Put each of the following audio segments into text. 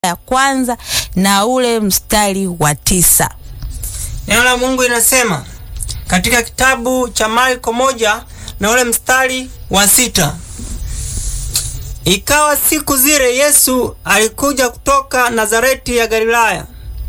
ya kwanza na ule mstari wa tisa. Neno la Mungu linasema katika kitabu cha Marko moja na ule mstari wa sita ikawa siku zile Yesu alikuja kutoka Nazareti ya Galilaya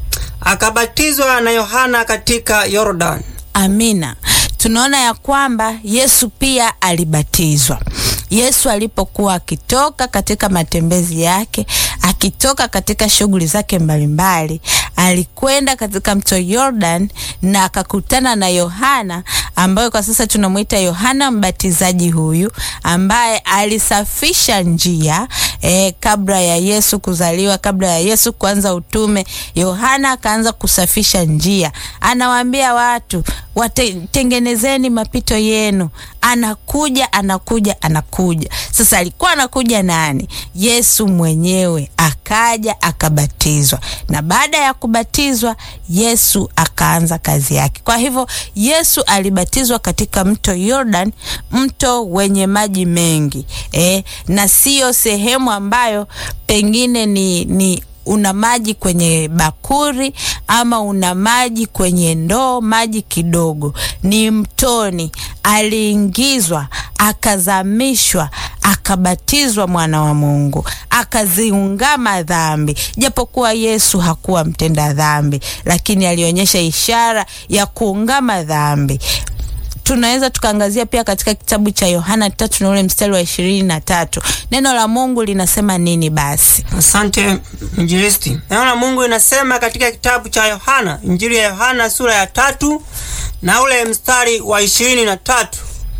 akabatizwa na Yohana katika Yordani. Amina. Tunaona ya kwamba Yesu pia alibatizwa. Yesu alipokuwa akitoka katika matembezi yake, akitoka katika shughuli zake mbalimbali, alikwenda katika mto Yordan na akakutana na Yohana ambayo kwa sasa tunamwita Yohana Mbatizaji, huyu ambaye alisafisha njia eh, kabla ya Yesu kuzaliwa, kabla ya Yesu kuanza utume, Yohana akaanza kusafisha njia, anawaambia watu watengenezeni mapito yenu. Anakuja, anakuja, anakuja. Sasa alikuwa anakuja nani? Yesu mwenyewe akaja akabatizwa, na baada ya kubatizwa Yesu akaanza kazi yake. Kwa hivyo Yesu alibatizwa katika mto Yordan, mto wenye maji mengi eh, na siyo sehemu ambayo pengine ni, ni una maji kwenye bakuri ama una maji kwenye ndoo, maji kidogo. Ni mtoni, aliingizwa, akazamishwa, akabatizwa mwana wa Mungu, akaziungama dhambi. Japokuwa Yesu hakuwa mtenda dhambi, lakini alionyesha ishara ya kuungama dhambi. Tunaweza tukaangazia pia katika kitabu cha Yohana tatu na ule mstari wa ishirini na tatu neno la Mungu linasema nini? Basi Asante Injilisti. Neno la Mungu linasema katika kitabu cha Yohana, Injili ya Yohana sura ya tatu na ule mstari wa ishirini na tatu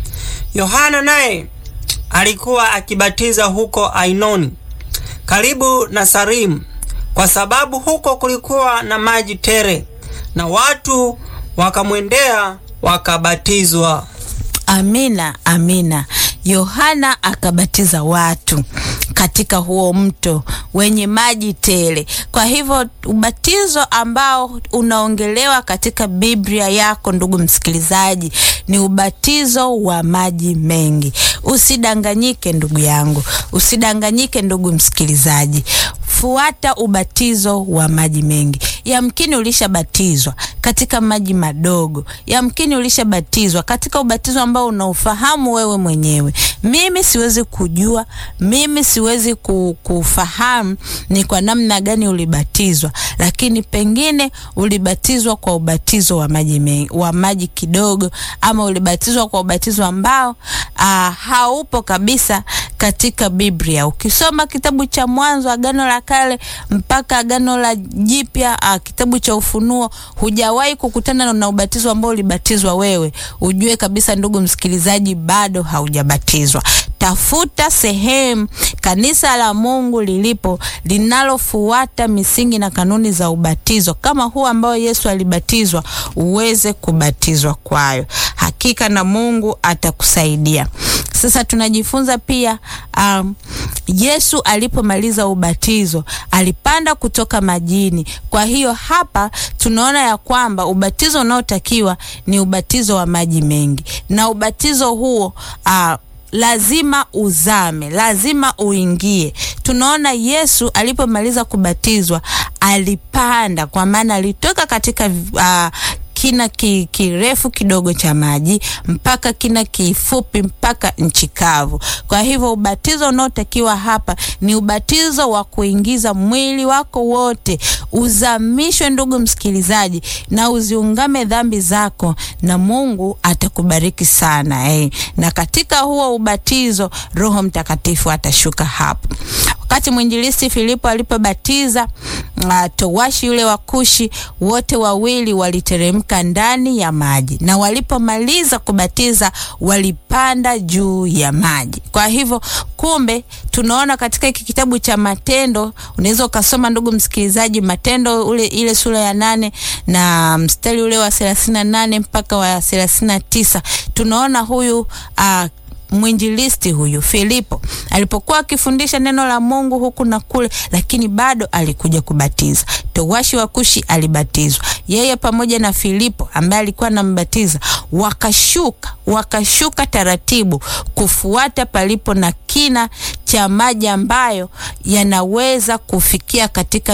Yohana naye alikuwa akibatiza huko Ainoni karibu na Salimu, kwa sababu huko kulikuwa na maji tere, na watu wakamwendea wakabatizwa. Amina, amina. Yohana akabatiza watu katika huo mto wenye maji tele. Kwa hivyo ubatizo ambao unaongelewa katika Biblia yako, ndugu msikilizaji, ni ubatizo wa maji mengi. Usidanganyike ndugu yangu, usidanganyike ndugu msikilizaji. Fuata ubatizo wa maji mengi. Yamkini ulishabatizwa katika maji madogo, yamkini ulishabatizwa katika ubatizo ambao unaufahamu wewe mwenyewe. Mimi siwezi kujua, mimi siwezi kufahamu ni kwa namna gani ulibatizwa, lakini pengine ulibatizwa kwa ubatizo wa maji mengi, wa maji kidogo, ama ulibatizwa kwa ubatizo ambao aa, haupo kabisa katika Biblia. Ukisoma kitabu cha Mwanzo, Agano la Kale mpaka Agano la Jipya, kitabu cha Ufunuo, hujawahi kukutana na ubatizo ambao ulibatizwa wewe, ujue kabisa ndugu msikilizaji, bado haujabatizwa. Tafuta sehemu kanisa la Mungu lilipo linalofuata misingi na kanuni za ubatizo kama huu ambao Yesu alibatizwa, uweze kubatizwa kwayo. Hakika na Mungu atakusaidia. Sasa tunajifunza pia um, Yesu alipomaliza ubatizo alipanda kutoka majini. Kwa hiyo hapa tunaona ya kwamba ubatizo unaotakiwa ni ubatizo wa maji mengi, na ubatizo huo uh, lazima uzame, lazima uingie. Tunaona Yesu alipomaliza kubatizwa alipanda, kwa maana alitoka katika uh, kina ki, kirefu kidogo cha maji mpaka kina kifupi mpaka nchi kavu. Kwa hivyo ubatizo unaotakiwa hapa ni ubatizo wa kuingiza mwili wako wote uzamishwe, ndugu msikilizaji, na uziungame dhambi zako, na Mungu atakubariki sana eh. Na katika huo ubatizo Roho Mtakatifu atashuka hapo. Wakati mwinjilisti Filipo alipobatiza uh, towashi yule wa Kushi, wote wawili waliteremka ndani ya maji, na walipomaliza kubatiza walipanda juu ya maji. Kwa hivyo, kumbe tunaona katika hiki kitabu cha Matendo, unaweza ukasoma ndugu msikilizaji, Matendo ule ile sura ya nane na mstari ule wa thelathini na nane mpaka wa thelathini na tisa tunaona huyu uh, mwinjilisti huyu Filipo alipokuwa akifundisha neno la Mungu huku na kule, lakini bado alikuja kubatiza. Towashi wa Kushi alibatizwa, yeye pamoja na Filipo ambaye alikuwa anambatiza wakashuka, wakashuka taratibu kufuata palipo na kina cha maji ambayo yanaweza kufikia katika